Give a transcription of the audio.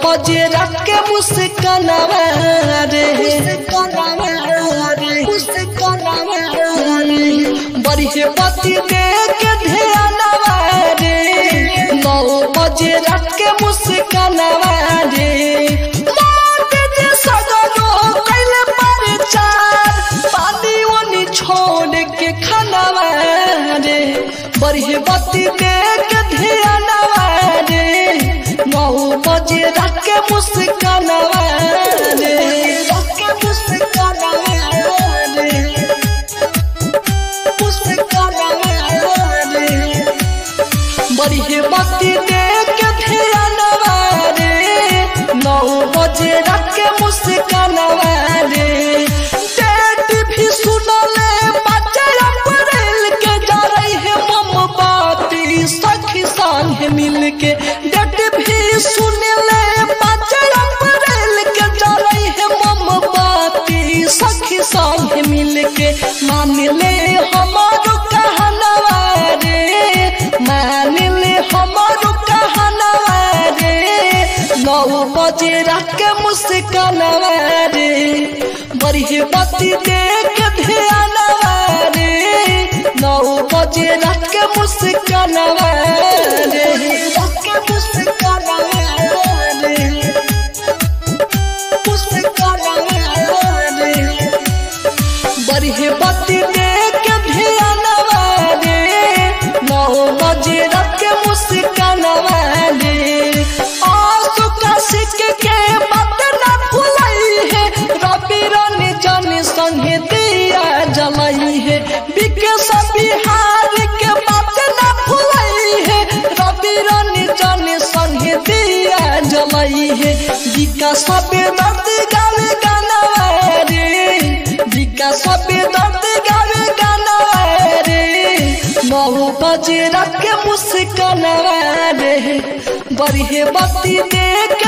बजे रात के मुस्कानवा रे बढ़िए बत्ती दे के ध्यानवा रे नौ बजे रात के मुस्कानवा रे मौत जे सगरो कैले परचार पानी ओनी छोड़ के खानवा रे बढ़िए बत्ती दे के ध्यानवा रे नौ बजे रात के मुस्कानवा रे रात के मुस्कानवा रे बढ़िए बत्ती दे के ध्यानवा रे नौ बजे रात के मुस्कानवा रे डेट भी सुनले बच्चे अप्रैल के जा रही है मोमबाती सखी संग मिल के डेट भी सुनले बच्चे अप्रैल के जा रही है मोमबाती सखी संग मिल के मान ले हमारो कहनवा रे मान ले हमारो कहनवा रे नौ बजे रात के मुस्कानवा रे बढ़िए बत्ती दे के ध्यानवा रे नौ बजे रात के मुस्कानवा रे रात के मुस्कानवा रे बढ़िए बत्ती दे के ध्यानवा रे नौ बजे रात के मुस्कानवा रे आंसू का सिक के बात ना भुलाई है रवि रानी जाने संगे दिया जलाई है विकेश बिहार के बात ना भुलाई है रवि रानी जाने संगे दिया जलाई है विकास दर्द गावे गाना रे विकास दर्द गावे गाना रे नौ बजे रात के मुस्कानवा रे बढ़िए बत्ती देख